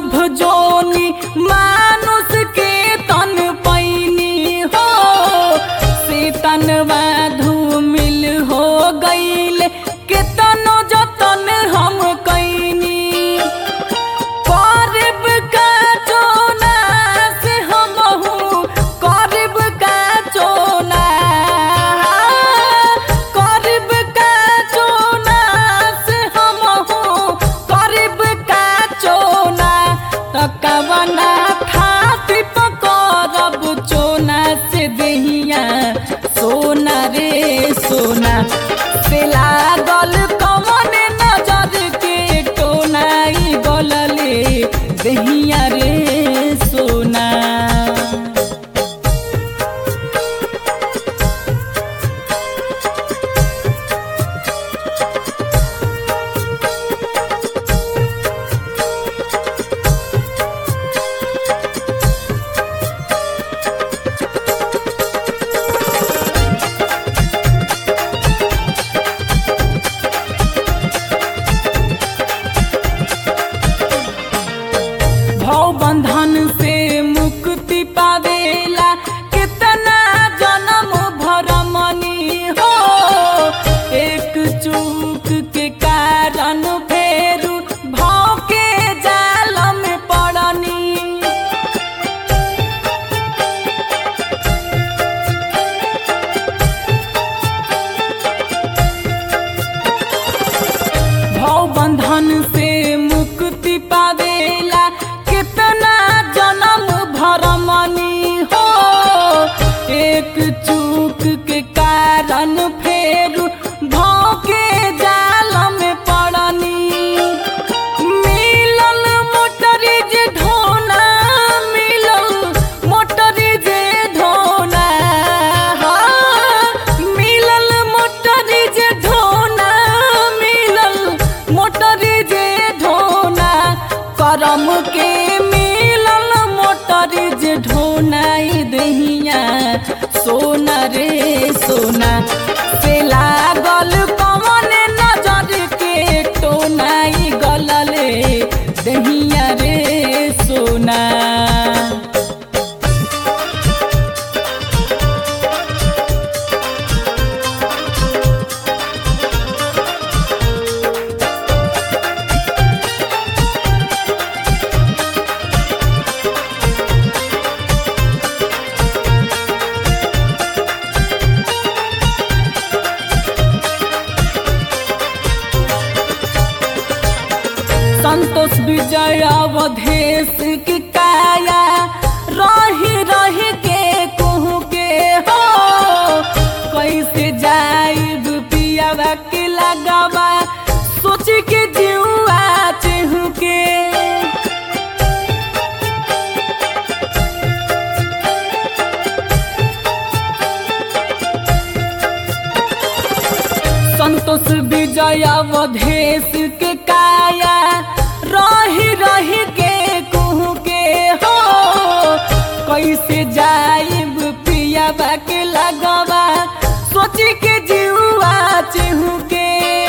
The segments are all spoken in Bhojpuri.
लोभ जोनी मानुष के तन पैनी हो से तनवा धूमिल हो गईल केतनो जतन हम कैनी करब का चोना से हमहू करब का चोना करब का चोना से हमहू करब का चोना तकवना खातिर पकड़ब चोना से दहिया सोना रे सोना से लागल कमन नजर के टोनाई गलले दहिया रे सोना भव बंधन से मुक्ति पावेला कितना जन्म भरमनी हो एक चूक के कारण फेरू भाव के जाल में पड़नी भव बंधन से मुक्ति पावेला कितना जन्म भरमनी हो एक चूक के कारण फेर भाव के जाल में पड़नी मिलल मोटरीज ढोना मिलल मोटरीज ढोना हाँ, मिलल मोटरीज ढोना मिलल मोटरीज ढोना करम के मिलल मोटरीज ढोना ई दहिया सोना रे सोना से लागल कमन नजर के टोनाई गलले दहिया रे सोना संतोष विजय अवधेश की काया रही रही के कहू के हो कैसे जाइब पियावा के लगावा सोच के जीवा चहू के संतोष विजय अवधेश के काया रही रही के कहू के हो कैसे जाइब पियाबा के लगवा सोच के जीवा चहू के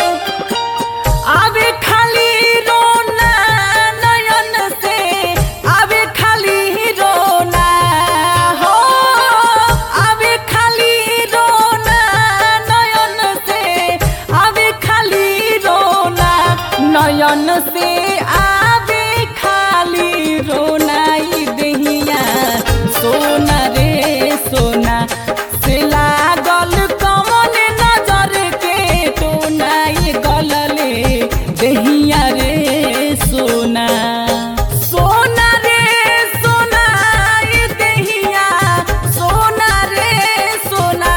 आवे खाली रोना नयन से आवे खाली रोना हो आवे खाली रोना नयन से आवे खाली रोना नयन से आवे खाली रोना ई दहिया सोना रे सोना से लागल कमन नजर के टोना ई गलले दहिया रे सोना सोना रे सोना ई दहिया सोना रे सोना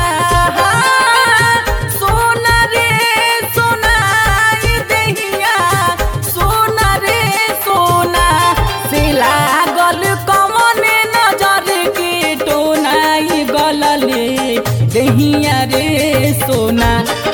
सोना रे सोना ई दहिया सोना रे सोना से लागल कमन नजर के टोना ई गलले दहिया रे सोना